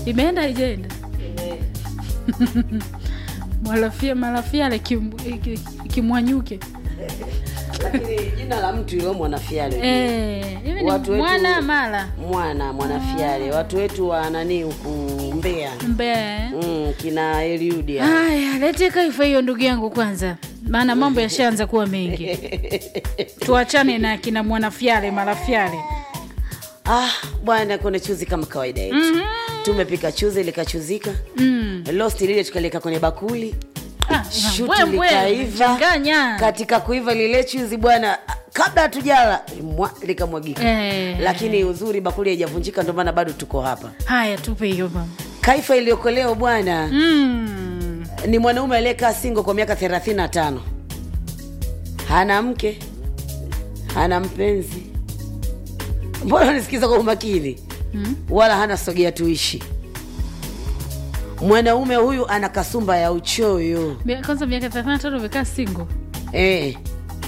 imeenda haijaenda mwalafia malafiale kim- ki- kimwanyuke lakini jina la mtu ilo mwanafiale Eh, hivi ni Watu wetu- mwana mala mwana mwanafiale watu wetu wa nani huku mbea mbee mm, kina eliudia haya lete kaifa hiyo ndugu yangu kwanza maana mambo yashaanza kuwa mengi tuachane na kina mwanafyale malafyale ah bwana kuna chuzi kama kawaida yetu mm-hmm. tumepika chuzi likachuzika mm. lost lile tukaliweka kwenye bakuli Ah, shuti mbwembwe, likaiva changanya. katika kuiva lile chuzi bwana kabla hatujala mwa- likamwagika Eh. lakini uzuri bakuli haijavunjika ndio maana bado tuko hapa haya tupe hiyo mama kaifa iliyokoleo bwana mm. ni mwanaume aliyekaa singo kwa miaka 35 hana mke hana mpenzi mbona unisikiza kwa umakini Mm. wala hana sogea tuishi mwanaume huyu ana kasumba ya uchoyo Mia- kwanza miaka thelathini na tano umekaa singo eh.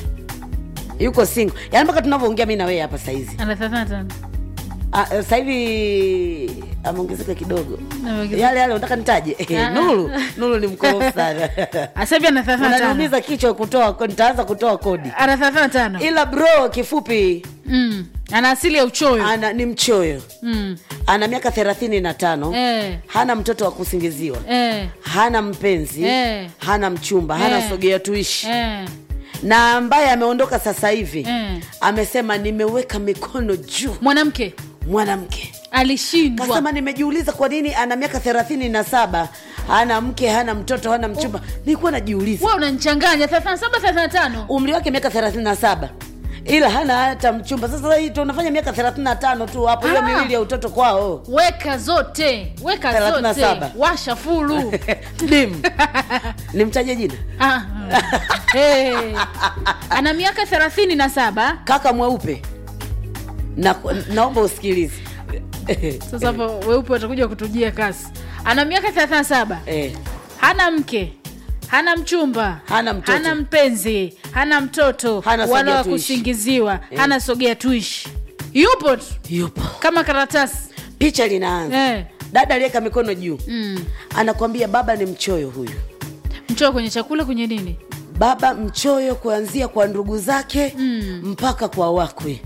yuko singo yaani mpaka tunavyoongea mi na wewe hapa saizi ana thelathini na tano Ah, sasa hivi ameongezeka kidogo Ameongezeka. yale yale unataka nitaje Ah. nuru nuru ni mkorofu sana Sasa hivi ana thelathini na tano unaniumiza kichwa kutoa nitaanza kutoa kodi ana thelathini na tano ila bro kifupi mm. ana asili ya uchoyo ana ni mchoyo mm. ana miaka thelathini na tano eh. hana mtoto wa kusingiziwa Eh. hana mpenzi Eh. hana mchumba hana Eh. sogea tuishi Eh. na ambaye ameondoka sasa hivi Eh. amesema nimeweka mikono juu mwanamke mwanamke alishindwa kasema nimejiuliza kwa nini ana miaka thelathini na saba hana mke hana mtoto hana mchumba nilikuwa najiuliza wa unanichanganya thelathini na saba thelathini na tano umri wake miaka thelathini na saba ila hana hata mchumba sasa hii tunafanya miaka thelathini na tano tu hapo hiyo Ah. miwili ya utoto kwao weka zote weka Thelathini na zote saba. washa fulu dim nimtaje jina ah. hey. ana miaka thelathini na saba kaka mweupe na, naomba usikilize sasa hapo weupe watakuja kutujia kasi ana miaka thelathini na saba eh, hana mke hana mchumba Hana mtoto. hana mpenzi hana mtoto Hana wala sogea wa tuishi. kusingiziwa hana sogea tuishi yupo tu yupo kama karatasi picha linaanza eh. dada aliyeka mikono juu mm. anakwambia baba ni mchoyo huyu mchoa kwenye chakula kwenye nini baba mchoyo kuanzia kwa ndugu zake Mm. mpaka kwa wakwe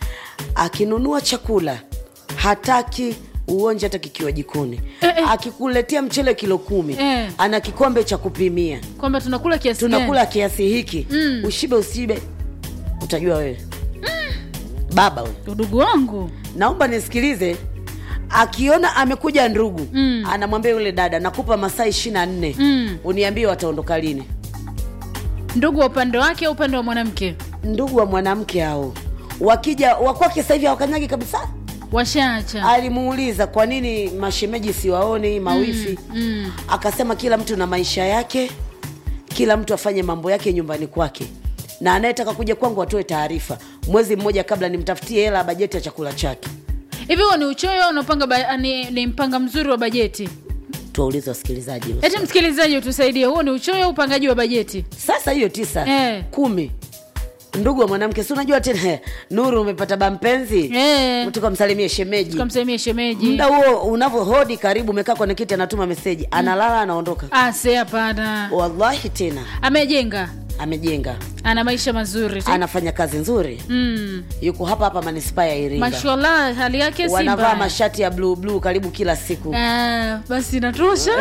akinunua chakula hataki uonje hata kikiwa jikoni Eh, eh. akikuletea mchele kilo kumi Eh. ana kikombe cha kupimia kwamba tunakula kiasi tunakula kiasi hiki Mm. ushibe usibe utajua wewe baba we gani? udugu wangu naomba nisikilize akiona amekuja ndugu Mm. anamwambia yule dada nakupa masaa ishiri na nne Mm. uniambie wataondoka lini ndugu wa upande wake au upande wa mwanamke ndugu wa mwanamke hao wakija wakwake sasa hivi hawakanyagi kabisa washaacha alimuuliza kwa nini mashemeji siwaoni mawifi mm. akasema kila mtu na maisha yake kila mtu afanye mambo yake nyumbani kwake na anayetaka kuja kwangu atoe taarifa mwezi mmoja kabla nimtafutie hela ya bajeti ya chakula chake hivi huo ni uchoyo au unapanga ba- ni, ni mpanga mzuri wa bajeti tuwaulize wasikilizaji hilo eti swali. msikilizaji utusaidie huo ni uchoyo au upangaji wa bajeti sasa hiyo tisa Eh. kumi ndugu wa mwanamke si unajua tena nuru umepata bampenzi Eh. tukamsalimie shemeji tukamsalimia shemeji muda huo unavyohodi karibu umekaa kwenye kiti anatuma meseji analala anaondoka ase hapana wallahi tena amejenga amejenga ana maisha mazuri tu. anafanya kazi nzuri mm. yuko hapa hapa manispaa ya iringa mashallah hali yake si wanavaa mbaya. mashati ya bluu bluu karibu kila siku Ah, basi inatosha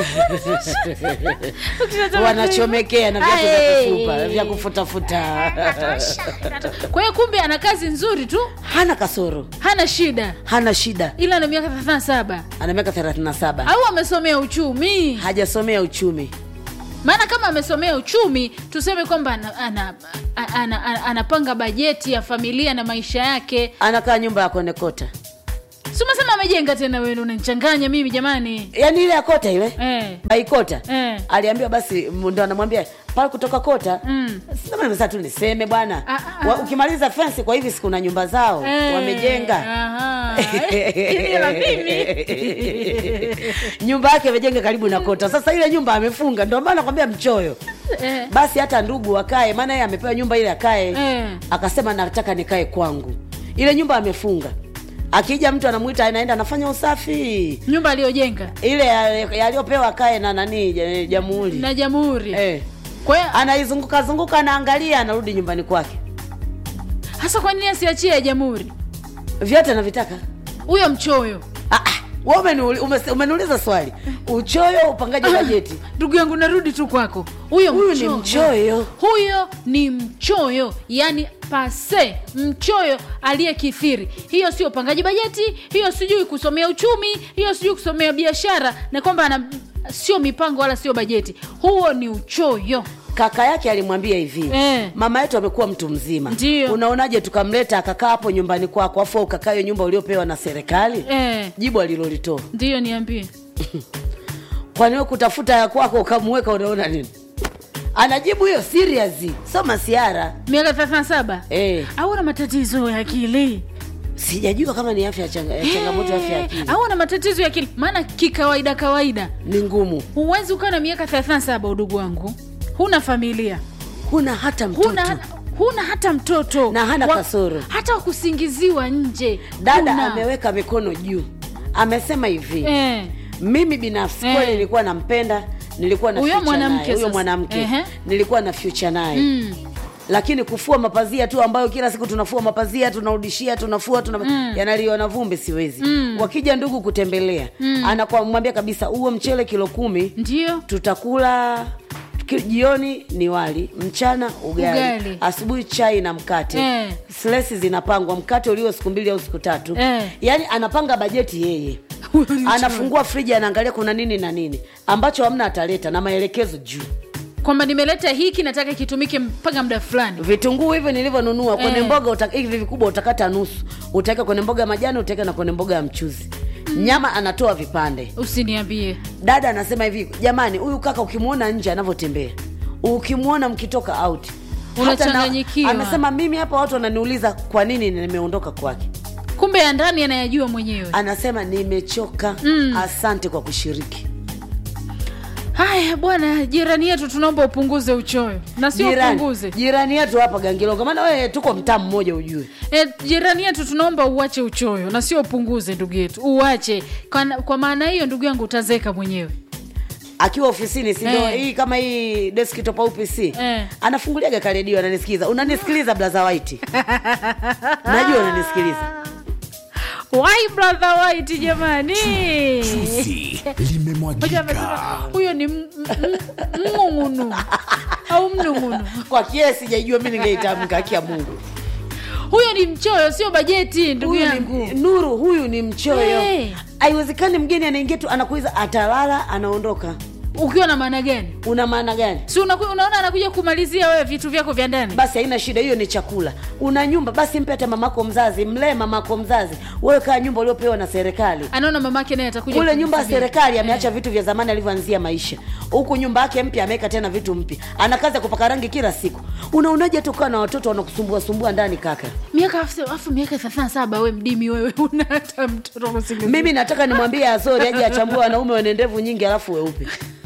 Ukitazama wanachomekea na viatu Ai. vya kufupa vya kufutafuta kwa hiyo kumbe ana kazi nzuri tu hana kasoro hana shida hana shida ila ana miaka 37 ana miaka 37 au amesomea uchumi hajasomea uchumi maana kama amesomea uchumi tuseme kwamba ana, ana, ana, ana, ana, anapanga bajeti ya familia na maisha yake anakaa nyumba ya konekota si umesema amejenga tena wewe unanichanganya mimi jamani yaani ile ya kota ile eh. baikota Eh. aliambiwa basi ndo anamwambia pale kutoka kota Mm. sasa tu niseme bwana Ah, ah, Wa- ah. ukimaliza fensi kwa hivi siku na nyumba zao Eh, wamejenga aha. Eh, hili la mimi nyumba yake amejenga karibu na kota sasa ile nyumba amefunga ndio maana nakwambia mchoyo Eh, basi hata ndugu akae maana yeye amepewa nyumba ile akae Eh. akasema nataka nikae kwangu ile nyumba amefunga akija mtu anamwita anaenda anafanya usafi nyumba aliyojenga ile ya- yaliyopewa kae na nani ja- jamhuri na jamhuri eh. kwa hiyo anaizunguka zunguka anaangalia anarudi nyumbani kwake hasa kwa nini asiachie ya jamhuri vyote anavitaka huyo mchoyo Ah, ah, wewe umeniuli- umese- umeniuliza swali uchoyo upangaji wa bajeti ndugu yangu narudi tu kwako huyo huyu ni mchoyo huyo ni mchoyo yani pase mchoyo aliyekithiri hiyo sio upangaji bajeti hiyo sijui kusomea uchumi hiyo sijui kusomea biashara na kwamba ana sio mipango wala sio bajeti huo ni uchoyo kaka yake alimwambia hivi Eh. mama yetu amekuwa mtu mzima Ndiyo. unaonaje tukamleta akakaa hapo nyumbani kwako afu ukakaa hiyo nyumba uliopewa na serikali eh, jibu alilolitoa ndiyo niambie kwani wewe kutafuta ya kwako ukamweka unaona nini anajibu hiyo serious sio masiara miaka 37 eh. au na matatizo ya akili sijajua kama ni afya ya changa, ya changamoto ya afya ya akili au na matatizo ya akili maana kikawaida kawaida ni ngumu huwezi ukawa na miaka 37 udugu wangu huna familia huna hata mtoto huna, huna hata mtoto Na hana kasoro. hata wakusingiziwa nje dada huna. ameweka mikono juu amesema hivi eh. mimi binafsi Eh. kweli nilikuwa nampenda nilikuwa na Huyo future mwanamke naye, huyo sasa. mwanamke Ehe. nilikuwa na future naye mm. lakini kufua mapazia tu ambayo kila siku tunafua mapazia tunarudishia tunafua tuna Mm. yanaliwa na vumbi siwezi Mm. wakija ndugu kutembelea mm. anakwamwambia kabisa huo mchele kilo kumi ndio tutakula ki- jioni ni wali mchana ugali, Ugali. asubuhi chai na mkate Eh. slesi zinapangwa mkate ulio siku mbili au siku tatu Eh. yaani anapanga bajeti yeye Huyo ni mchoyo. anafungua friji anaangalia kuna nini na nini ambacho hamna ataleta na maelekezo juu kwamba nimeleta hiki nataka kitumike mpaka muda fulani vitunguu hivyo nilivyonunua kwenye Eh. mboga uta- hivi vikubwa utakata nusu utaweka kwenye mboga ya majani utaweka na kwenye mboga ya mchuzi nyama anatoa vipande usiniambie dada anasema hivi jamani huyu kaka ukimwona nje anavyotembea ukimwona mkitoka out hata na- Unachanganyikiwa. amesema mimi hapa watu wananiuliza kwa nini nimeondoka kwake kumbe ya ndani anayajua mwenyewe anasema nimechoka Mm. asante kwa kushiriki haya bwana jirani yetu tunaomba upunguze uchoyo na sio jirani, upunguze jirani yetu hapa gangilonga maana wewe tuko mtaa mmoja ujue E, jirani yetu tunaomba uache uchoyo na sio upunguze ndugu yetu uache kwa, kwa maana hiyo ndugu yangu utazeka mwenyewe akiwa ofisini si ndio Eh. hii kama hii desktop au pc Eh. anafunguliaga karedio ananisikiza unanisikiliza blaza white najua unanisikiliza Why brother white jamani Chuzi Moja limemwagika. amesema, huyo ni m- m- mng'ung'unu au mnung'unu kwa kie sijaijua mi ningeitamka haki ya mungu huyo ni mchoyo sio bajeti ndugu Huyu yangu ni, nuru huyu ni mchoyo Eh. haiwezekani mgeni anaingia tu anakuiza atalala anaondoka ukiwa na maana gani una maana gani si unaku- unaona anakuja kumalizia wewe vitu vyako vya ndani basi haina shida hiyo ni chakula una nyumba basi mpe hata mamako mzazi mlee mamako mzazi wewe kaa nyumba uliopewa na serikali anaona mamake naye atakuja kule nyumba ya kumsubiri. serikali ameacha vitu vya zamani alivyoanzia maisha huku nyumba yake mpya ameweka tena vitu mpya ana kazi ya kupaka rangi kila siku unaonaje tokaa na watoto wanakusumbua sumbua ndani kaka miaka afu afu miaka thelathini saba we mdimi wewe una hata mtoto kusingiziwa. mimi nataka nimwambie azori aje achambue wanaume wenye ndevu nyingi alafu weupe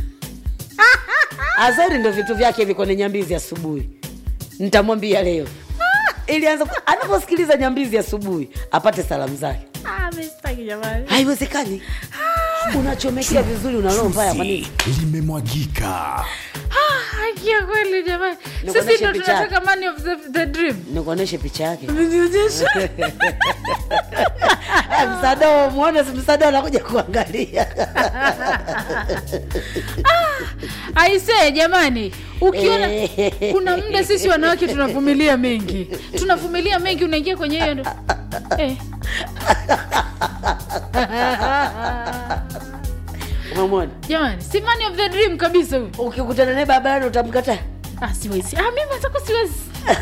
azori ndo vitu vyake viko ni nyambizi asubuhi nitamwambia leo ili anza ku- anaposikiliza nyambizi asubuhi apate salamu zake Ah, mimi sitaki jamani. haiwezekani unachomekea vizuri una roho mbaya kwa nini Chuzi limemwagika. Ah, haki ya kweli jamani Nikuoneshe sisi ndo picha yake. tunataka money of the, the dream nikuonyeshe picha yake Umenionyesha? Eh, msadoo mwone si msadoo anakuja kuangalia aisee jamani ukiona kuna muda sisi wanawake tunavumilia mengi tunavumilia mengi unaingia kwenye hiyo ndo eh. umemwona jamani si money of the dream kabisa huyu ukikutana naye barabarani utamkataa ah, siwezi ah, mimi atako siwezi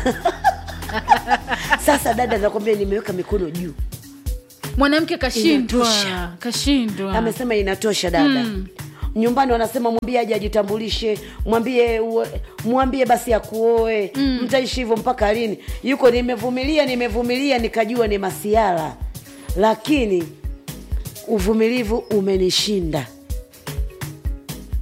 sasa dada nakwambia nimeweka mikono juu mwanamke kashindwa Inatosha. kashindwa amesema inatosha dada Mm. nyumbani wanasema mwambie aje ajitambulishe mwambie uwe- mwambie basi akuoe mm. mtaishi hivyo mpaka lini yuko nimevumilia nimevumilia nikajua ni masiara lakini uvumilivu umenishinda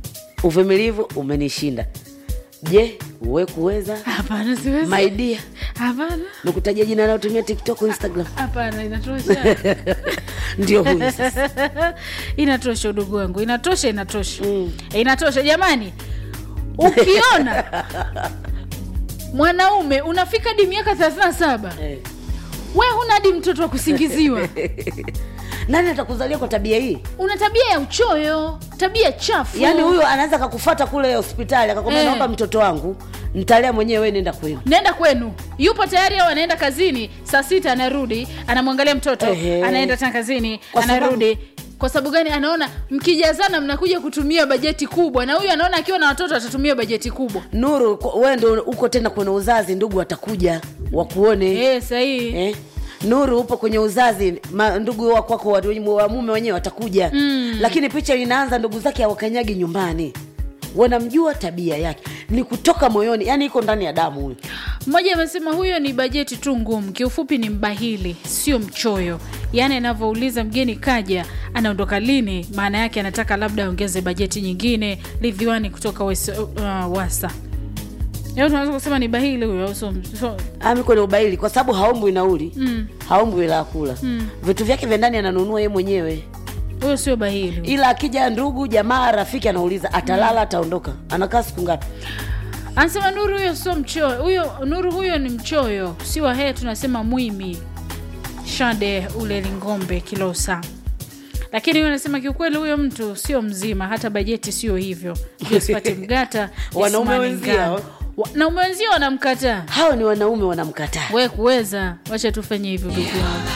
uvumilivu umenishinda je uwe kuweza hapana siwezi maidia hapana nikutajia jina anayotumia tiktok instagram hapana inatosha ndio huyu sasa inatosha udugu wangu inatosha inatosha mm. inatosha jamani ukiona mwanaume unafika hadi miaka 37 Eh. we huna hadi mtoto wa kusingiziwa nani atakuzalia kwa tabia hii una tabia ya uchoyo tabia chafu yaani huyo anaweza kakufata kule hospitali akakwambia Eh. naomba mtoto wangu ntalea mwenyewe we nenda kwenu nenda kwenu yupo tayari au anaenda kazini saa sita anarudi anamwangalia mtoto Ehe. anaenda tena kazini Kwa sababu- anarudi kwa sababu gani anaona mkijazana mnakuja kutumia bajeti kubwa na huyu anaona akiwa na watoto atatumia bajeti kubwa nuru kwa- wewe ndo uko tena kwenye uzazi ndugu watakuja wakuone e, sahii eh? nuru upo kwenye uzazi ma, ndugu wa kwako wa, wa mume wenyewe watakuja mm. lakini picha inaanza ndugu zake hawakanyagi nyumbani wanamjua tabia yake ni kutoka moyoni yani iko ndani ya damu huyu mmoja amesema huyo ni bajeti tu ngumu kiufupi ni mbahili sio mchoyo yaani anavyouliza mgeni kaja anaondoka lini maana yake anataka labda aongeze bajeti nyingine lidhiwani kutoka wes, uh, wasa Yaani tunaweza kusema ni bahili huyo au sio- sio- ami kwenye ubaili kwa sababu haombwi nauli mm. haombwi la kula mm. vitu vyake vya ndani ananunua ye mwenyewe huyo sio bahili ila akija ndugu jamaa rafiki anauliza atalala ataondoka anakaa siku ngapi anasema nuru huyo sio mchoyo huyo nuru huyo ni mchoyo si wahee tunasema mwimi shade ule lingombe kilosa lakini huyo anasema kiukweli huyo mtu sio mzima hata bajeti sio hivyo jospati mgata Wanaume Ismani wenzio. Ngano. wanaume wenzio wanamkataa hao ni wanaume wanamkataa we kuweza wacha tufanye hivyo ndugu yangu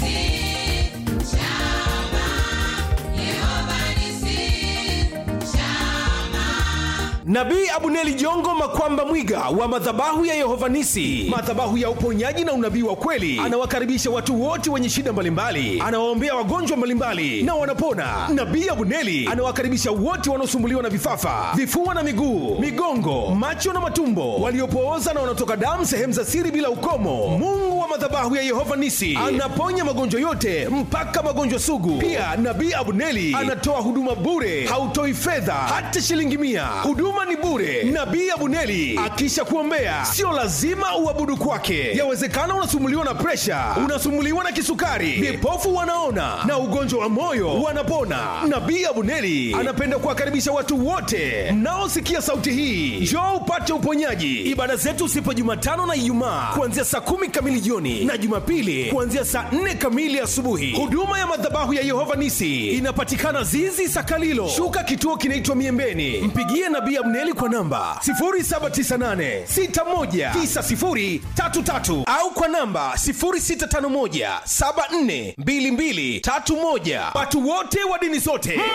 nabii abuneli jongo makwamba mwiga wa madhabahu ya yehovanisi madhabahu ya uponyaji na unabii wa kweli anawakaribisha watu wote wenye shida mbalimbali anawaombea wagonjwa mbalimbali na wanapona nabii abuneli anawakaribisha wote wanaosumbuliwa na vifafa vifua na miguu migongo macho na matumbo waliopooza na wanaotoka damu sehemu za siri bila ukomo mungu wa madhabahu ya yehova nisi anaponya magonjwa yote mpaka magonjwa sugu pia nabii abuneli anatoa huduma bure hautoi fedha hata shilingi mia huduma ni bure nabii abuneli akisha kuombea sio lazima uabudu kwake yawezekana unasumuliwa na presha unasumuliwa na kisukari vipofu wanaona na ugonjwa wa moyo wanapona nabii abuneli anapenda kuwakaribisha watu wote mnaosikia sauti hii njoo upate uponyaji ibada zetu sipo jumatano na ijumaa kuanzia saa kumi kamili jioni na jumapili kuanzia saa nne kamili asubuhi huduma ya madhabahu ya yehova nisi inapatikana zizi sakalilo shuka kituo kinaitwa miembeni mpigie nabii abneli kwa namba 798619033 au kwa namba 0651742231 watu wote wa dini zote